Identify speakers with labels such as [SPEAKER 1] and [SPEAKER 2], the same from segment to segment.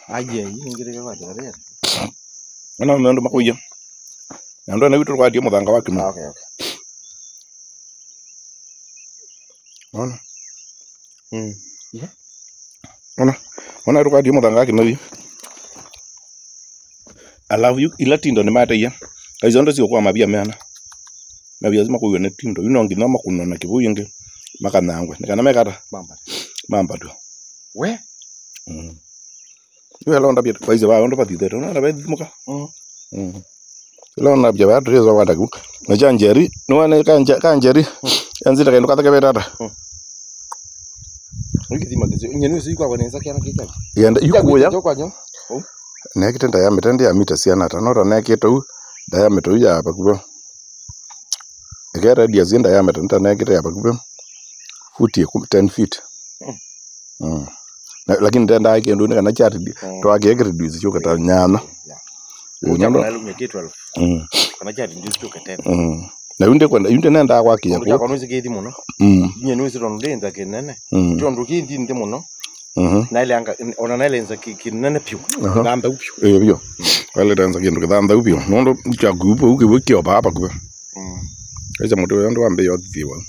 [SPEAKER 1] aje ingire kwa tare
[SPEAKER 2] ona mendo makuya na ndo na vitu kwa dio muthanga wa kima
[SPEAKER 1] okay okay
[SPEAKER 2] ona
[SPEAKER 1] mm
[SPEAKER 2] ona ona ndo kwa dio muthanga wa kima vi alafu yu ila tindo ni mate ya kaizo ndo sio kwa mabia meana na bia zima kuyo ne tindo ino ngi nama kuno na kibuyu ngi makanangwe nikana mekata
[SPEAKER 1] mamba
[SPEAKER 2] mamba tu
[SPEAKER 1] we
[SPEAKER 2] mm yo elo ndabia kwa izo ba ndo patite ndo na ba muka
[SPEAKER 1] mm
[SPEAKER 2] mm elo na bia ba ndo zo wanda ku na janjeri no ne kanja kanjeri yanzita kaendo katha kebetata
[SPEAKER 1] ukithima kizi nyenu si kwa kwanza kiana kicha
[SPEAKER 2] yenda yukuya
[SPEAKER 1] kwa nyo
[SPEAKER 2] nekite diameter ndi ya mita ciana tanota nekite u diameter u ya bakube eke radius ya diameter nta nekite ya bakube futi ekum- 10 feet
[SPEAKER 1] Mm.
[SPEAKER 2] mm. Na- lakini tenda ake ndo kana chat twake reduce chuka ta nyana
[SPEAKER 1] unyama
[SPEAKER 2] Unyama-
[SPEAKER 1] na lumye kitwa
[SPEAKER 2] mm
[SPEAKER 1] kana cha ndi sio ketena
[SPEAKER 2] mm na yunde kwenda yunde nenda kwa kinya
[SPEAKER 1] kwa
[SPEAKER 2] ko
[SPEAKER 1] kwa kithi muno
[SPEAKER 2] mm
[SPEAKER 1] nyenu si ndo ndenza kinene
[SPEAKER 2] mm
[SPEAKER 1] ndo kithi ndi muno
[SPEAKER 2] mhm
[SPEAKER 1] na ile anga ona na ile nza kinene piu
[SPEAKER 2] Aha.
[SPEAKER 1] ngamba upyu
[SPEAKER 2] eh bio wale tanza kindu kithanda upio nondo cha gupo ukibukio baba kube
[SPEAKER 1] mm
[SPEAKER 2] Acha mutu uyo ndo wambe yothiwa.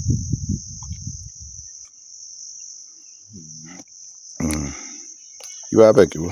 [SPEAKER 2] Mm. Iwa ape kiwa.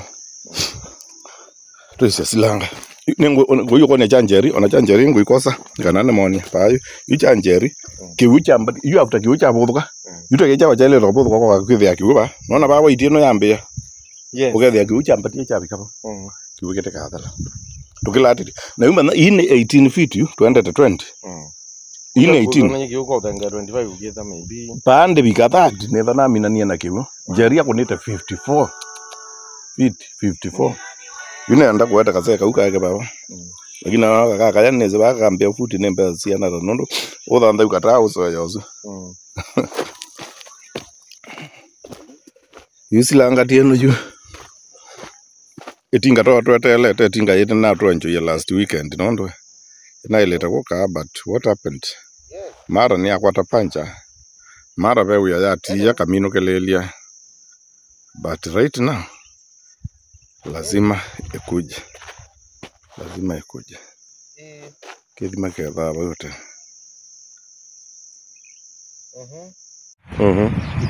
[SPEAKER 2] Tuisya silanga. Nengo ngoyo kone chanjeri, ona chanjeri ngo ikosa. Kana ne moni payo. Yu chanjeri. Kiwu chamba, yu after kiwu chamba buka. Yu to kecha wachele ro buka kwa kwithia kiwu ba. Nona ba waiti no yambe.
[SPEAKER 1] yes
[SPEAKER 2] Ukethia kiwu chamba tie chabi kapa.
[SPEAKER 1] mm
[SPEAKER 2] Kiwu kete kathala. Tukilati. Na yuma na ine 18 feet yu 20 to 20.
[SPEAKER 1] mm
[SPEAKER 2] Ine 18.
[SPEAKER 1] Kuna nyiki uko thenga 25 ukietha maybe
[SPEAKER 2] pande bika thati netha naminanie na kiwu njeri akunite 54 feet 54 yunenda kueta kasee kau kake baba
[SPEAKER 1] Mm.
[SPEAKER 2] lakini naona kaka kaya neze bakakambia futi nembe ciana ta nundu uthantha ukataa ucoya ucu
[SPEAKER 1] mm
[SPEAKER 2] yusilangatie nuju itinga twa twetelete itinga yiti na twenjoia last weekend nondu inailite gukaa but what happened mara ni akwata pancha mara veuya yatiia kamino kelelia but right now lazima ikuje lazima ikuje kithima kethaa vaute
[SPEAKER 1] mhm
[SPEAKER 2] Mhm.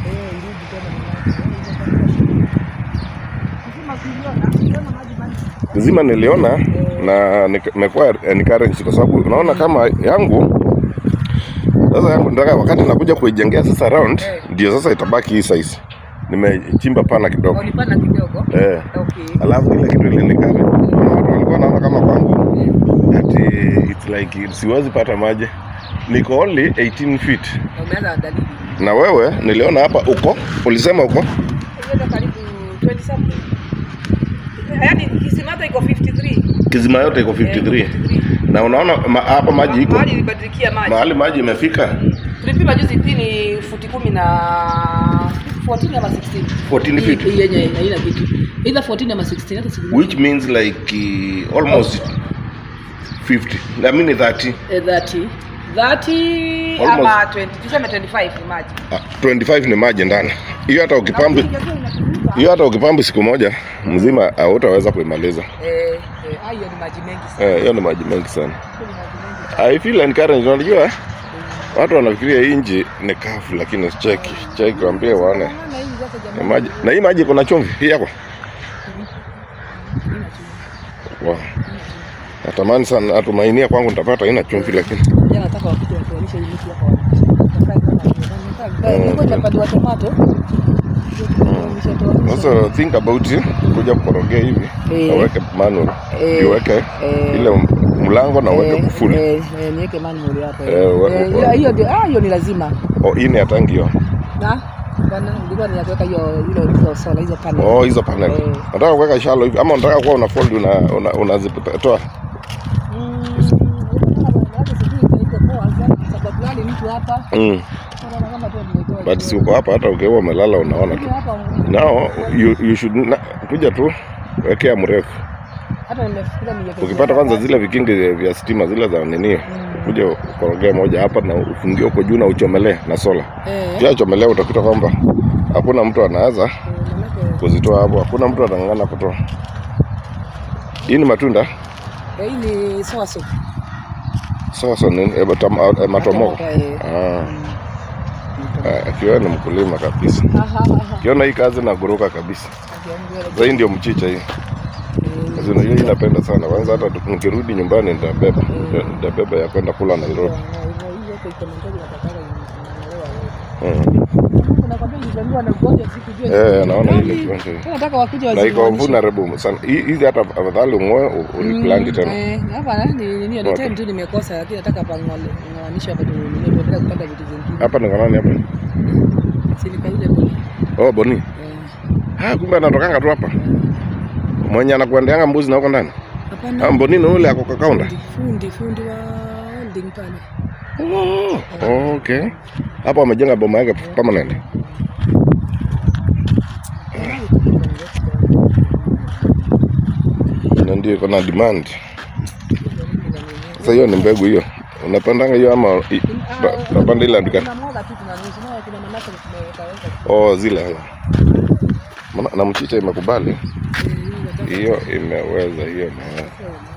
[SPEAKER 2] Zima niliona na nik- nimekuwa encouraged kwa sababu unaona kama yangu sasa yangu nataka wakati nakuja kuijengea sasa round ndio sasa itabaki hii size. Nimechimba pana kidogo.
[SPEAKER 3] Ulipanda kidogo.
[SPEAKER 2] Eh.
[SPEAKER 3] Okay.
[SPEAKER 2] Alafu ile kitu ilinikari. Watu walikuwa naona kama kwangu ati it's like siwezi pata maji. Niko only 18 feet.
[SPEAKER 3] Na umeanza dalili.
[SPEAKER 2] Na wewe niliona hapa uko, ulisema uko
[SPEAKER 3] Hiyo karibu 20 something. Yaani kisimata iko 53.
[SPEAKER 2] kizima yote iko 53.
[SPEAKER 3] Eh, 53.
[SPEAKER 2] Na unaona ma, hapa maji iko
[SPEAKER 3] Mahali ilibadilikia maji.
[SPEAKER 2] mahali maji imefika
[SPEAKER 3] Tulipima juzi tini futi kumi na 14 ama 16.
[SPEAKER 2] 14 feet.
[SPEAKER 3] Hii yenye haina kitu. Either 14 ama 16 hata sijui.
[SPEAKER 2] which means like uh, almost 50 I mean 30
[SPEAKER 3] Eh, 30. 30
[SPEAKER 2] Almost.
[SPEAKER 3] ama 20. Tuseme 25 ni maji.
[SPEAKER 2] Ah, 25 ni maji ndani hiyo hata ukipambi hiyo hata ukipambi siku moja mzima hautaweza kuimaliza
[SPEAKER 3] Eh, eh, ah, hiyo ni maji mengi sana.
[SPEAKER 2] eh, hiyo ni maji mengi sana
[SPEAKER 3] Hiyo ni maji mengi.
[SPEAKER 2] I feel encouraged unajua watu wanafikiria hii nchi ni kafu lakini cheki cheki waambie waone
[SPEAKER 3] Maana hizi zote
[SPEAKER 2] ni
[SPEAKER 3] jamani.
[SPEAKER 2] maji na hii maji iko na chumvi hii yako wow. natamani sana natumainia kwangu nitapata ina chumvi lakini
[SPEAKER 3] Jana nataka wakuje watuonyeshe hii miti hapa wanapanda. Niko nimepanda tomato.
[SPEAKER 2] sasa think about it kuja kukorogea hivi
[SPEAKER 3] Eh.
[SPEAKER 2] aweke manual
[SPEAKER 3] Eh.
[SPEAKER 2] iweke
[SPEAKER 3] Eh.
[SPEAKER 2] ile mlango na uweke kufuli
[SPEAKER 3] Eh, eh, niweke manual hapa.
[SPEAKER 2] Eh, wa-
[SPEAKER 3] Eh,
[SPEAKER 2] wa-
[SPEAKER 3] hiyo ndio ah hiyo ni lazima.
[SPEAKER 2] oh, hii ni ya tangi hiyo
[SPEAKER 3] Na bwana nilikuwa ni ya kuweka hiyo hilo hizo sola hizo panel.
[SPEAKER 2] oh hizo panel
[SPEAKER 3] Eh.
[SPEAKER 2] nataka kuweka shalo hivi ama unataka kuwa una fold una una unazitoa
[SPEAKER 3] Mm, hata sijui itaitwa poa sana, sababu gani mtu hapa
[SPEAKER 2] mm.
[SPEAKER 3] unaona kama tu nimetoa.
[SPEAKER 2] but si uko hapa hata ukiwa umelala unaona tu
[SPEAKER 3] Mimi hapa
[SPEAKER 2] now you, you should na, kuja tu wekea mrefu
[SPEAKER 3] hata nimefikiria niweke.
[SPEAKER 2] ukipata kwanza zile vikingi vya stima zile za nini kuja ukorogea moja hapa na ufungie huko juu na uchomelee na sola
[SPEAKER 3] Eh.
[SPEAKER 2] pia chomelea utakuta kwamba hakuna mtu anaweza
[SPEAKER 3] Eh, manake
[SPEAKER 2] kuzitoa hapo. Hakuna mtu atang'ang'ana kutoa. Hii ni matunda
[SPEAKER 3] Eh, hii ni soso.
[SPEAKER 2] sasa ni eh, matam- eh, matomoko.
[SPEAKER 3] Eh.
[SPEAKER 2] Ah,
[SPEAKER 3] Mm.
[SPEAKER 2] eh, akiwa ni mkulima kabisa.
[SPEAKER 3] Aha, aha.
[SPEAKER 2] Kiona hii kazi naguruka kabisa. Sasa hii ndio mchicha hii.
[SPEAKER 3] Eh,
[SPEAKER 2] Sasa unajua hii napenda sana. Kwanza hata tu- nikirudi nyumbani nitabeba. Nitabeba ya kwenda kula Nairobi.
[SPEAKER 3] hivyo hivyo iko ikimendaji natakaga inaelewa wewe.
[SPEAKER 2] Mm.
[SPEAKER 3] Nakwambia niliambiwa na ugonjwa sikujua.
[SPEAKER 2] Eh, naona
[SPEAKER 3] Nani?
[SPEAKER 2] ile kiwanja hii.
[SPEAKER 3] Tena nataka wakuja
[SPEAKER 2] Na iko
[SPEAKER 3] wazimanishe.
[SPEAKER 2] vulnerable sana. Hii- Hizi hata afadhali ung'oe u- uliplant
[SPEAKER 3] Mm,
[SPEAKER 2] tena.
[SPEAKER 3] eh, hapa ni nini ni
[SPEAKER 2] Okay.
[SPEAKER 3] time tu nimekosa lakini nataka pang'anisha hapa tu nini tuendelee kupata vitu zingine.
[SPEAKER 2] Hapa ni kanani hapa?
[SPEAKER 3] Si nikaile bwana.
[SPEAKER 2] Oh, Boni.
[SPEAKER 3] Eh.
[SPEAKER 2] Ah, kumbe anatokanga tu hapa. Mwenye anakuendeanga mbuzi na huko ndani.
[SPEAKER 3] Hapana.
[SPEAKER 2] Ah, Boni ni ule ako kakaunda.
[SPEAKER 3] Fundi, fundi fundi wa holding pale.
[SPEAKER 2] Oh, okay. Hapa wamejenga boma yake permanent. Na ndio iko na demand. Sasa hiyo ni mbegu hiyo. Unapandanga hiyo ama i- ba- unapanda ile andika?
[SPEAKER 3] Tunamwaga tu tunanusu. Na kuna manake tumeweka weka.
[SPEAKER 2] Oh, zile hayo. Maana na mchicha imekubali.
[SPEAKER 3] Eh, hii nataka-
[SPEAKER 2] Hiyo imeweza, hiyo imeweza.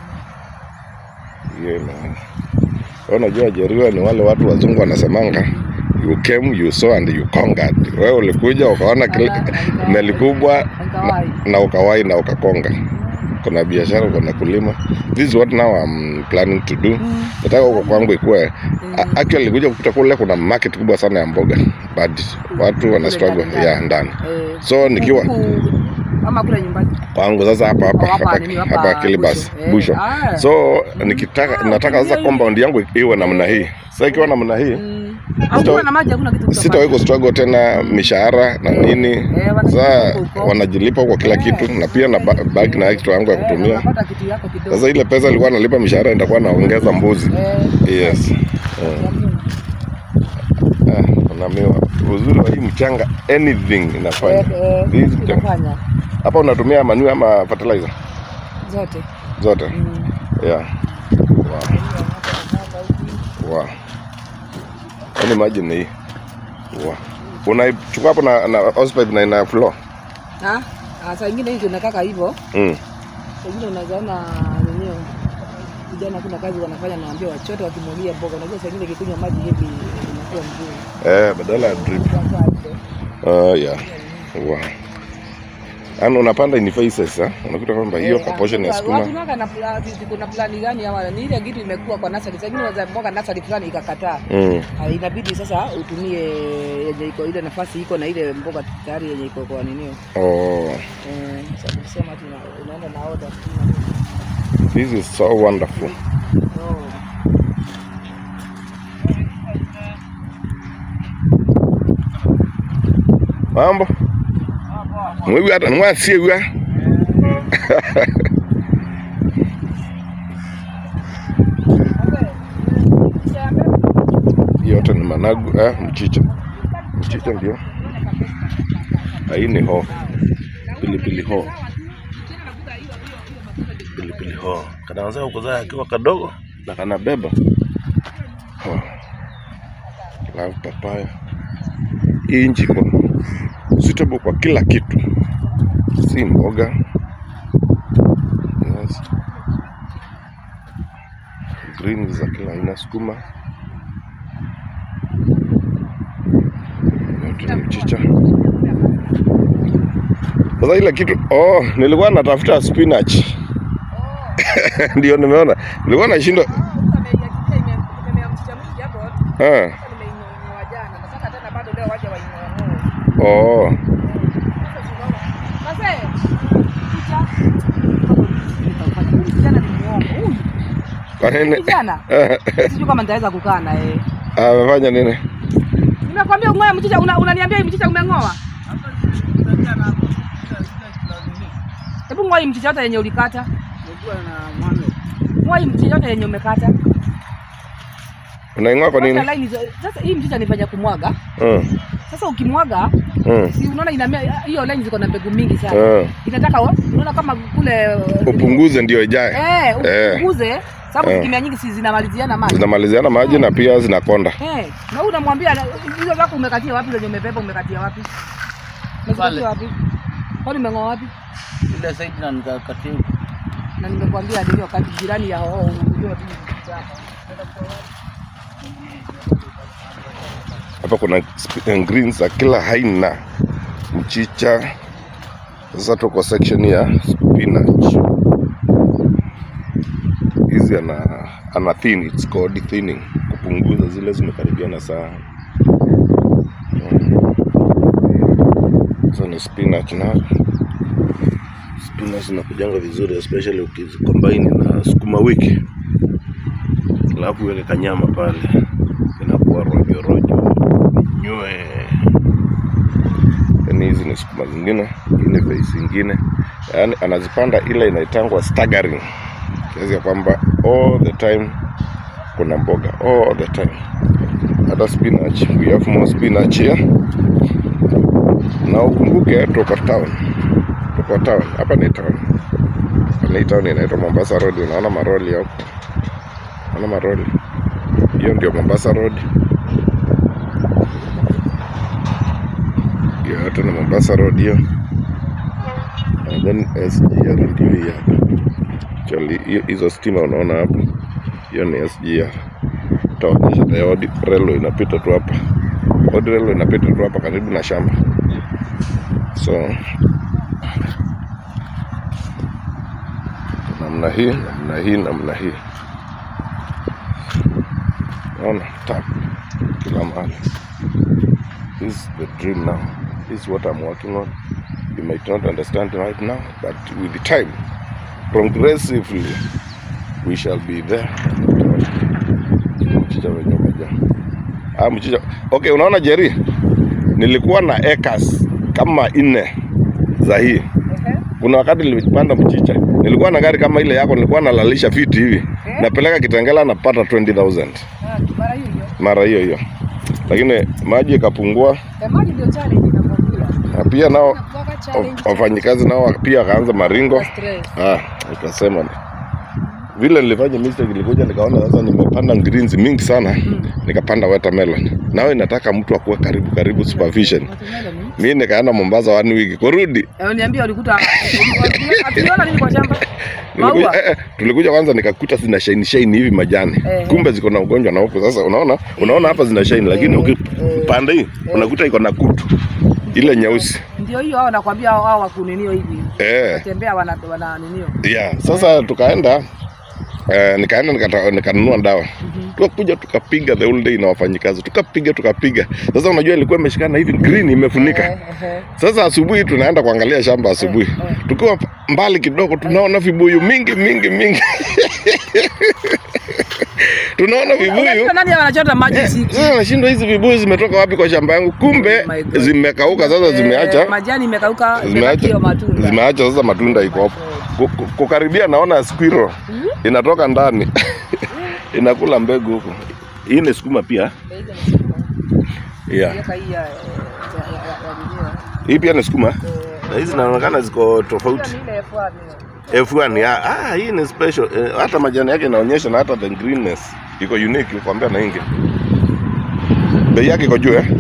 [SPEAKER 2] Hiyo imeweza. Wewe Unajua Jeriwa ni wale watu wazungu wanasemanga you came you saw and you conquered. Wewe ulikuja ukaona kile meli kubwa
[SPEAKER 3] Nikawai.
[SPEAKER 2] na ukawai na ukakonga. Kuna biashara, kuna kulima. This is what now I'm planning to do.
[SPEAKER 3] Mm.
[SPEAKER 2] Nataka huko kwangu ikuwe
[SPEAKER 3] Mm.
[SPEAKER 2] A- actually kuja kukuta kule kuna market kubwa sana ya mboga but watu wana struggle
[SPEAKER 3] ndani,
[SPEAKER 2] ya ndani.
[SPEAKER 3] Eh,
[SPEAKER 2] So nikiwa
[SPEAKER 3] huku- ama kule nyumbani.
[SPEAKER 2] kwangu sasa hapa hapa
[SPEAKER 3] Oh, hapa
[SPEAKER 2] hapa
[SPEAKER 3] nini,
[SPEAKER 2] hapa
[SPEAKER 3] hapa
[SPEAKER 2] Kilibas
[SPEAKER 3] Busho. Eh,
[SPEAKER 2] Busho.
[SPEAKER 3] ah.
[SPEAKER 2] So nikitaka nataka sasa compound yangu iwe namna hii. Sasa ikiwa namna hii
[SPEAKER 3] Mm. Hakuna na maji, hakuna kitu
[SPEAKER 2] sitawahi kustruggle tena mishahara na nini.
[SPEAKER 3] wanajilipa
[SPEAKER 2] Sasa
[SPEAKER 3] huko huko.
[SPEAKER 2] wanajilipa kwa kila kitu na pia na ba- baki na extra yangu ya
[SPEAKER 3] Eh,
[SPEAKER 2] kutumia.
[SPEAKER 3] unapata kitu yako kidogo.
[SPEAKER 2] Sasa ile pesa ilikuwa nalipa mishahara nitakuwa naongeza mbuzi.
[SPEAKER 3] Eh,
[SPEAKER 2] Yes. Mm.
[SPEAKER 3] ya Mungu.
[SPEAKER 2] Ah, na miwa. Uzuri wa hii mchanga anything inafanya.
[SPEAKER 3] Eh, eh,
[SPEAKER 2] Hii mchanga.
[SPEAKER 3] inafanya
[SPEAKER 2] Hapa unatumia manure ama fertilizer
[SPEAKER 3] zote.
[SPEAKER 2] zote?
[SPEAKER 3] Mm.
[SPEAKER 2] Yeah. Wow. Wow. Yaani imagine hii. Wow. Unaichukua hapo na na hosepipe na ina flow.
[SPEAKER 3] Ah, ah, saa ingine hizo nakaka hivyo.
[SPEAKER 2] Mm.
[SPEAKER 3] Saa ingine unazaona wenyewe vijana kuna kazi wanafanya, naambia wachote wakimwagia mboga. Unajua saa ingine ikikunywa maji hivi inakuwa mzuri.
[SPEAKER 2] Eh, badala ya drip. Uh, yeah. Wow. Yaani unapanda in phases, ah. Unakuta kwamba hiyo kwa portion ya sukuma.
[SPEAKER 3] Watunaga na pla- kuna plani gani ama ni ile kitu imekuwa kwa nasari. Saa ingine unaweza mboga nasari fulani ikakataa.
[SPEAKER 2] Mm.
[SPEAKER 3] Ah, inabidi sasa utumie yenye iko ile nafasi iko na ile mboga tayari yenye iko kwa ninio.
[SPEAKER 2] Oh,
[SPEAKER 3] Eh, sasa kusema tu una- unaenda na order tu.
[SPEAKER 2] this is so wonderful.
[SPEAKER 3] Oh.
[SPEAKER 2] Mambo? Mwiwi hata mwasie wiwa. Hii yote ni managu, eh, mchicha. Mchicha ndio. Na hii ni hoho. Pilipili hoho. Pilipili hoho. Kanaanza kuzaa akiwa kadogo na kanabeba. Oh. Love papaya. Hii nchi iko suitable kwa kila kitu, si mboga. Yes. Greens za kila aina, sukuma yote ni mchicha. Sasa ile kitu oh, nilikuwa natafuta spinach ndio nimeona, nilikuwa nashindwa ah. Oh, kwa nini?
[SPEAKER 3] Kijana, sijui kama nitaweza kukaa na yeye.
[SPEAKER 2] Amefanya nini?
[SPEAKER 3] Nimekwambia ung'oe mchicha, una- unaniambia hii mchicha umeng'oa? Hebu ng'oa hii mchicha yote yenye ulikata. Ng'oa hii mchicha yote yenye umekata.
[SPEAKER 2] Unaing'oa kwa nini?
[SPEAKER 3] Wacha line hizo- Sasa hii mchicha nifanya kumwaga.
[SPEAKER 2] Mm,
[SPEAKER 3] Sasa ukimwaga,
[SPEAKER 2] mm,
[SPEAKER 3] si unaona inamea hiyo line ziko na mbegu mingi sana.
[SPEAKER 2] mm.
[SPEAKER 3] Inataka wa- unaona kama kule
[SPEAKER 2] Upunguze ndio ijae.
[SPEAKER 3] eh,
[SPEAKER 2] Eh.
[SPEAKER 3] upunguze sababu
[SPEAKER 2] Eh.
[SPEAKER 3] zikimea nyingi si zinamaliziana maji.
[SPEAKER 2] Zinamaliziana maji na pia zinakonda.
[SPEAKER 3] Eh, na huyu unamwambia na- hizo zako umekatia wapi zenye umebeba umekatia wapi? Umezikatia wapi? Kwani umeng'oa wapi?
[SPEAKER 4] ile side na nikakatia huko.
[SPEAKER 3] Na nimekwambia ndio wakati jirani ya hao unajua tu hapa.
[SPEAKER 2] hapa kuna sp- greens za kila aina, mchicha. Sasa tuko section ya spinach. Hizi ana ana thin, it's called thinning, kupunguza zile zimekaribiana sana. Mm. Sasa ni spinach na spinach zinakujanga vizuri especially ukizicombine na sukuma wiki, alafu uweke kanyama pale, inakuwa rojo rojo nywe. Yani hizi ni sukuma zingine, hii ni face ingine, yaani anazipanda ile inaitangwa staggering, kiasi ya kwamba all the time kuna mboga all the time. Hata spinach, we have more spinach here. Na ukumbuke tuko town, tuko town, hapa ni town, hapa ni town inaitwa Mombasa Road. Unaona maroli hapo, unaona maroli, hiyo ndio Mombasa Road. hiyo yote na Mombasa Road hiyo, and then SGR ndio hii hapa. Actually hiyo- hizo stima unaona hapo, hiyo ni SGR. Taonyesha the Odi Railway inapita tu hapa, Odi Railway inapita tu hapa karibu na shamba, so namna hii namna hii namna hii, naona tap kila mahali. This is the dream now. This is what I'm working on. You might not understand right now, but with the time, progressively, we shall be there. Mchicha wenye umejaa. Ah, mchicha. Okay, unaona Jerry, nilikuwa na acres kama nne za hii. Kuna wakati nilipanda mchicha, nilikuwa na gari kama ile yako, nilikuwa nalalisha fiti hivi, napeleka Kitengela napata 20,000
[SPEAKER 3] Ah, mara hiyo hiyo.
[SPEAKER 2] mara hiyo hiyo, lakini maji ikapungua
[SPEAKER 3] Eh, maji ndio challenge inakwambia.
[SPEAKER 2] na pia nao
[SPEAKER 3] Inakuwanga challenge.
[SPEAKER 2] waf- wafanyikazi nao pia wakaanza maringo.
[SPEAKER 3] Stress.
[SPEAKER 2] Ah, nikasema ni vile nilifanya mistake, nilikuja nikaona sasa nimepanda greens mingi sana, nikapanda watermelon. Nao inataka mtu akuwe karibu karibu supervision.
[SPEAKER 3] Watermelon.
[SPEAKER 2] Mi nikaenda Mombasa one week kurudi
[SPEAKER 3] Eh, niambia ulikuta atuliona nini kwa shamba?
[SPEAKER 2] Nilikuja,
[SPEAKER 3] Maua.
[SPEAKER 2] eh, eh, tulikuja kwanza nikakuta zina shine shine hivi majani
[SPEAKER 3] Eh.
[SPEAKER 2] kumbe ziko na ugonjwa na huko sasa unaona unaona hapa zina shine lakini
[SPEAKER 3] Eh,
[SPEAKER 2] ukipanda hii unakuta iko na kutu ile nyeusi
[SPEAKER 3] Ndio hiyo hao nakwambia hao hao wakuninio hivi.
[SPEAKER 2] eh
[SPEAKER 3] Watembea wana wana ninio.
[SPEAKER 2] yeah sasa tukaenda eh, nikaenda nikata- nikanunua dawa tukakuja tukapiga the whole day na wafanyikazi tukapiga tukapiga sasa unajua ilikuwa imeshikana hivi green imefunika
[SPEAKER 3] Eh, eh.
[SPEAKER 2] Sasa asubuhi tunaenda kuangalia shamba asubuhi, tukiwa mbali kidogo tunaona vibuyu mingi mingi mingi tunaona vibuyu
[SPEAKER 3] Unajua nani anachota maji usiku?
[SPEAKER 2] sasa nashindwa hizi vibuyu zimetoka wapi kwa shamba yangu, kumbe
[SPEAKER 3] Oh my God.
[SPEAKER 2] zimekauka sasa, zimeacha
[SPEAKER 3] Eh, majani imekauka, imebaki hiyo
[SPEAKER 2] zimeacha
[SPEAKER 3] matunda.
[SPEAKER 2] zimeacha sasa matunda iko hapo. Ku- ku- Kukaribia naona squirrel inatoka ndani inakula mbegu huko. Hii ni sukuma pia yeah.
[SPEAKER 3] Miaka hii ya ya- ya- ya- ya ninio.
[SPEAKER 2] Hii pia ni sukuma
[SPEAKER 3] Eh,
[SPEAKER 2] na hizi zinaonekana ziko tofauti.
[SPEAKER 3] hiyo ni ile F1 hiyo.
[SPEAKER 2] F1 ya, ah, hii ni special eh, hata majani yake inaonyesha na hata the greenness iko unique, nikwambia na ingi bei yake iko juu eh?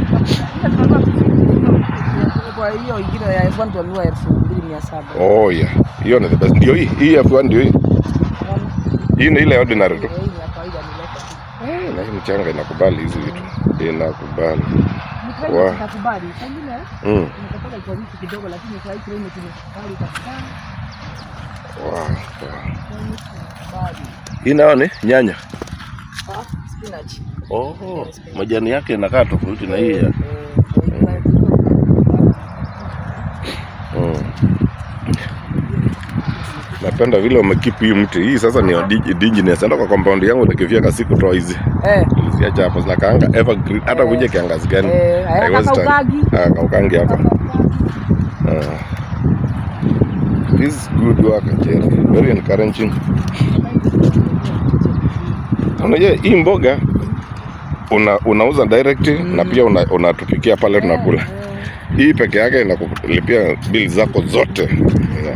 [SPEAKER 3] Kwa hiyo ingine ya F1 tulinunua elfu mbili mia saba.
[SPEAKER 2] Oh yeah, hiyo ni the best. Ndio hii hii F1 ndio hii. Hii ni ile ordinary tu.
[SPEAKER 3] Eh, hii ni ya kawaida ni local.
[SPEAKER 2] Eh, na hii mchanga inakubali hizi vitu, inakubali.
[SPEAKER 3] Ni climate
[SPEAKER 2] Wow.
[SPEAKER 3] itakubali. Pengine
[SPEAKER 2] Mm.
[SPEAKER 3] inataka iko wiki kidogo lakini kwa hii climate imekubali kabisa.
[SPEAKER 2] Wow. wow.
[SPEAKER 3] Climate inakubali.
[SPEAKER 2] Hii nayo ni nyanya.
[SPEAKER 3] Ah, spinach.
[SPEAKER 2] Oh, majani yake inakaa tofauti na hii ya.
[SPEAKER 3] Eh, kwa hii climate
[SPEAKER 2] Mm. Napenda vile wamekipi hii mti hii sasa ni digi- indigenous. Enda kwa compound yangu nikifika siku toa hizi.
[SPEAKER 3] Eh,
[SPEAKER 2] Niliziacha hapa zinakaanga evergreen hata kuja kiangazi gani.
[SPEAKER 3] eh,
[SPEAKER 2] haiwezi
[SPEAKER 3] hata
[SPEAKER 2] tanga.
[SPEAKER 3] ukagi.
[SPEAKER 2] Ah, kaukangi hapa. Ah. This is good work, Jerry. Very encouraging. Unajua hii mboga una, unauza direct na pia una- unatupikia pale tunakula. Hii peke yake inakulipia bili zako zote. Yeah.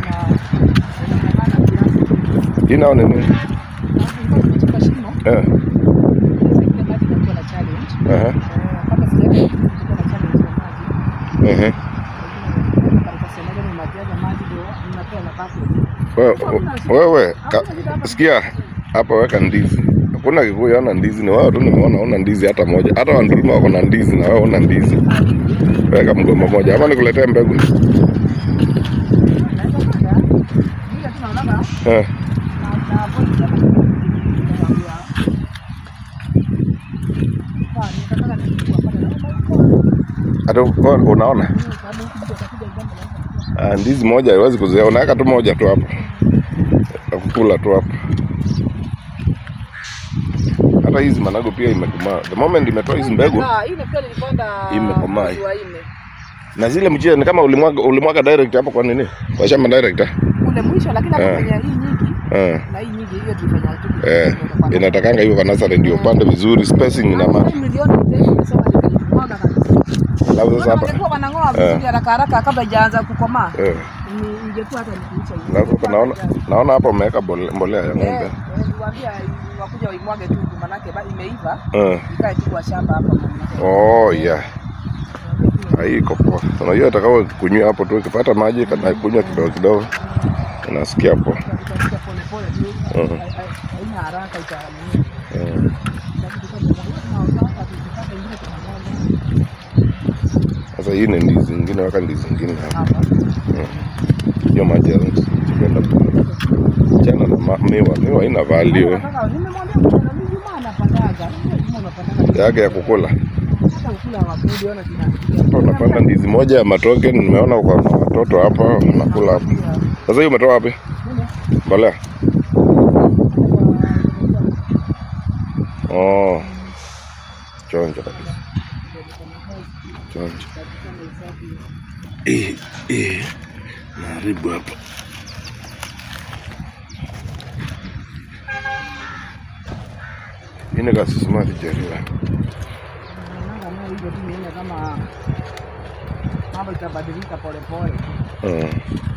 [SPEAKER 2] Hii nao ni nini?
[SPEAKER 3] Katika shimo,
[SPEAKER 2] Eh,
[SPEAKER 3] sasa ile maji inakuwa na challenge.
[SPEAKER 2] aha,
[SPEAKER 3] Eh, kama sijaweka kitu kitakuwa na challenge ya maji.
[SPEAKER 2] ehe.
[SPEAKER 3] Katika sehemu moja mnapewa na package.
[SPEAKER 2] Wewe wewe, ka- sikia hapa, weka ndizi. Hakuna Kikuyu ana ndizi, ni wewe tu nimeona una ndizi hata moja. Hata Wanduruma wako na ndizi na wewe una ndizi. Weka mgomba moja, ama nikuletee mbegu?
[SPEAKER 3] Naweza kwenda. Ile tu naonaga
[SPEAKER 2] Eh,
[SPEAKER 3] na na hapo nitaka kuambia. Kwa nitataka nichukue pale.
[SPEAKER 2] hata u- unaona
[SPEAKER 3] Sababu huku mtu atakuja jambo la
[SPEAKER 2] Ah, ndizi moja haiwezi kuzoea, unaweka tu moja tu hapo, nakukula tu hapo. Hata hizi managu pia imekomaa. The moment imetoa hizi mbegu
[SPEAKER 3] Ah, ile pia nilipanda
[SPEAKER 2] Imekomaa.
[SPEAKER 3] mwezi wa nne.
[SPEAKER 2] na zile mchie ni kama ulimwaga ulimwaga direct hapo kwa nini? Kwa shamba direct ah?
[SPEAKER 3] Ule mwisho lakini hapo
[SPEAKER 2] Eh.
[SPEAKER 3] kwenye hii nyingi
[SPEAKER 2] Eh.
[SPEAKER 3] na hii nyingi hiyo tulifanya tu.
[SPEAKER 2] Eh, inatakanga hiyo kwa nasari ndio upande vizuri, spacing ina maana.
[SPEAKER 3] Milioni tatu nimesema nikamwaga kabisa.
[SPEAKER 2] Alafu sasa hapa
[SPEAKER 3] Wangekuwa wanang'oa vizuri haraka haraka kabla haijaanza kukomaa.
[SPEAKER 2] eh,
[SPEAKER 3] Ni- Ingekuwa hata nikiisha hivi.
[SPEAKER 2] alafu hapa naona naona hapa umeweka bole- mbolea ya
[SPEAKER 3] Eh,
[SPEAKER 2] ng'ombe.
[SPEAKER 3] eh, niwaambia wakuja waimwage tu manake ba- imeiva
[SPEAKER 2] Eh.
[SPEAKER 3] ikae tu kwa shamba hapa.
[SPEAKER 2] Oh yeah. Haiko poa. Unajua atakao kunywa hapo tu ukipata maji kana kunywa kidogo kidogo. Unasikia poa.
[SPEAKER 3] Itakuja pole pole tu.
[SPEAKER 2] Mhm.
[SPEAKER 3] Hai- hai- Haina haraka ita
[SPEAKER 2] Eh. Sasa hii ni ndizi nyingine, weka ndizi nyingine hapa.
[SPEAKER 3] hapa.
[SPEAKER 2] Hiyo maji ya kwenda chana na ma- miwa. Miwa haina value
[SPEAKER 3] Nataka- nimemwambia mwana, mimi Juma anapandaga. Juma anapandaga.
[SPEAKER 2] yake ya kukula.
[SPEAKER 3] Hata ukula wapundi, ona kina-
[SPEAKER 2] Hapa unapanda ndizi moja ya matoke, nimeona kwa na watoto hapa unakula hapa. Sasa hiyo umetoa wapi? Mbolea. Oh. Chonjo kabisa. Chonjo. Eh, eh. Naharibu hapa. Hii ni kasismati jeriwa.
[SPEAKER 3] Naonanga nayo hivyo tu nione kama mambo itabadilika polepole.
[SPEAKER 2] Mm.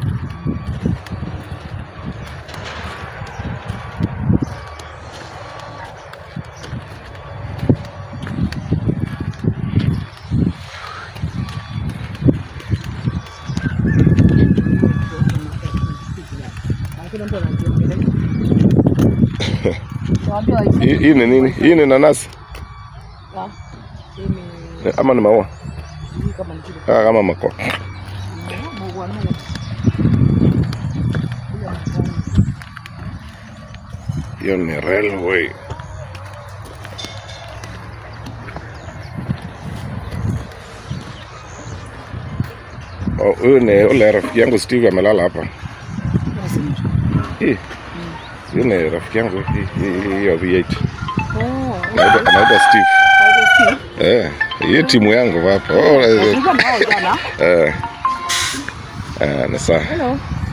[SPEAKER 3] Lakini mtu anajiongelea. Nawaambia waifu-
[SPEAKER 2] Hii hii ni nini? Hii ni nanasi
[SPEAKER 3] Ah, hii ni-
[SPEAKER 2] Ni- ama ni maua?
[SPEAKER 3] hii kama ni kile-
[SPEAKER 2] Ah, kama mako.
[SPEAKER 3] Mungu wangu. Hiyo ni-
[SPEAKER 2] Hiyo ni railway. Oh, huyu ni ule rafiki yangu Steve amelala hapa. Hii. Huyu ni rafiki yangu hii- hii- hii- hiyo V8.
[SPEAKER 3] Oh,
[SPEAKER 2] Anaitwa anaitwa Steve.
[SPEAKER 3] okay, Steve.
[SPEAKER 2] Eh, hii timu yangu hapa. Oh, eh,
[SPEAKER 3] Tulikuwa na wao jana.
[SPEAKER 2] eh. Eh, ni sawa.
[SPEAKER 3] Hello.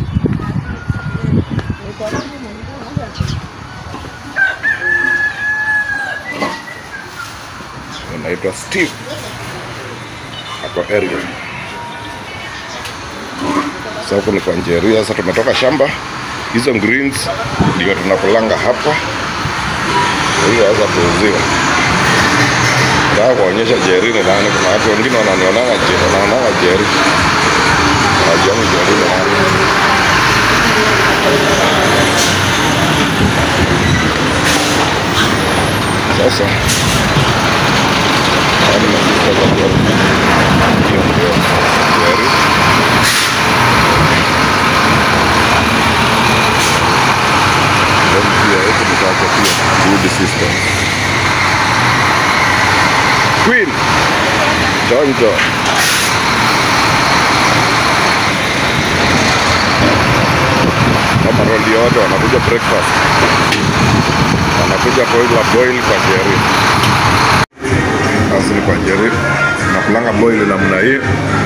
[SPEAKER 2] Anaitwa Steve. Ako area. Sasa huko ni kwa Njeria. Sasa tumetoka shamba, hizo greens ndio tunakulanga hapa. Kwa hiyo sasa tuuziwa. Nataka kuonyesha Jeri ni nani. Kuna watu wengine wananionanga Jeri, wanaonanga Jeri. Hawajioni Jeri ni nani. Sasa haya ni mafuta za Jeri. Hiyo ndio Jeri. Then pia huku nitaacha pia wood system. Queen Jonjo kama roli yote wanakuja breakfast, wanakuja boil boil kwa Jerry. Basi ni kwa Jerry, nakulanga boil namna hii